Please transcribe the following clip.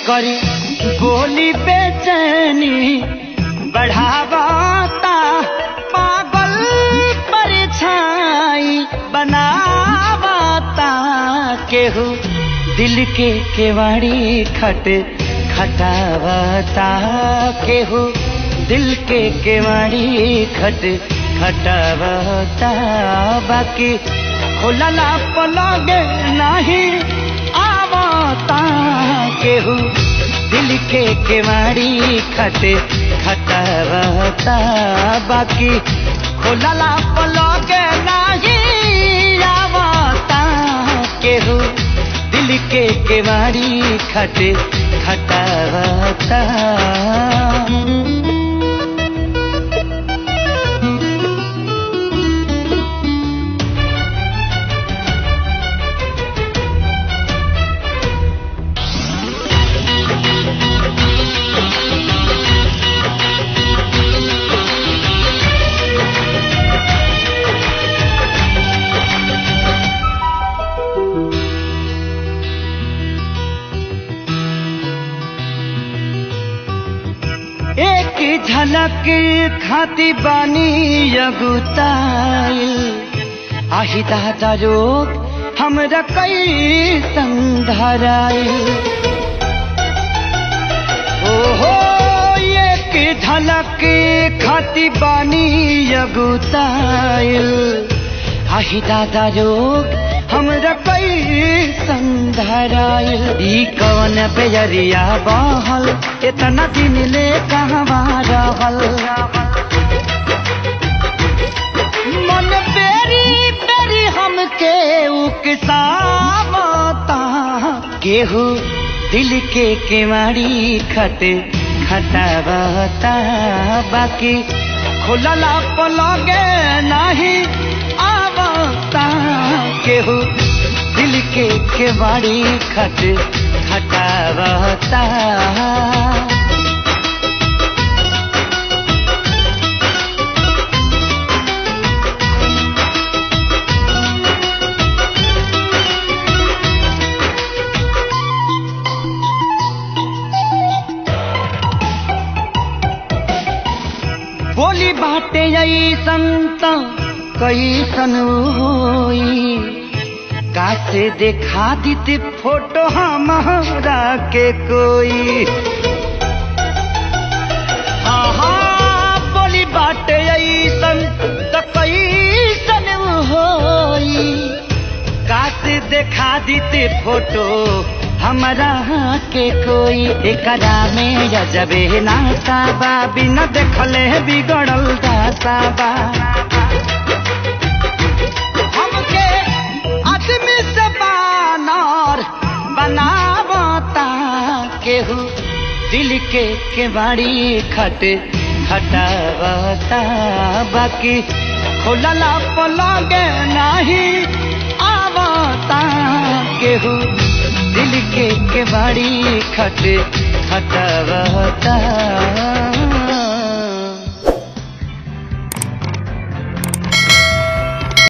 करी बोली बेचैनी बढ़ावता पागल परछाई बनावता केहू दिल के केवाड़ी खट खटावता केहू दिल के केवाड़ी खट खटावता बाकी खुलला पलगे नहीं आवता केहू दिल के केवाड़ी खट खटावता बाकी खुलला पलगे नहीं आवता केहू दिल के केवाड़ी खट खटावता एक झलक खाती बानी अगुताइल आही दादा रोग हमरा कई संधराइल ओहो एक झलक खाती बानी अगुताइल आही दादा रोग हमरा कई संधराइल ई कवन बेजरिया बहल इतना दिन ले कहवा रहल मन बेरी बेरी हमके उकसावता केहू दिल के केवाड़ी खट खटावता बाकी खुलला पलगे नहीं आवता केहू दिल के केवाड़ी खट खटावता बोली बाटे ऐसन त कैसन होई कासे देखा दीते फोटो हमारा के कोई हाँ हाँ बोली बाटे ऐसन त कैसन होई कासे देखा दीते फोटो हमरा के कोई एकरा में जबे नाता बा बिना देखले बिगड़ल दासा बा हमके आदमी से बानर बनावता केहू दिल के केवाड़ी खट खटावता बाकी खुलला पलगे नहीं आवता केहू दिल के केवाड़ी खट खटावता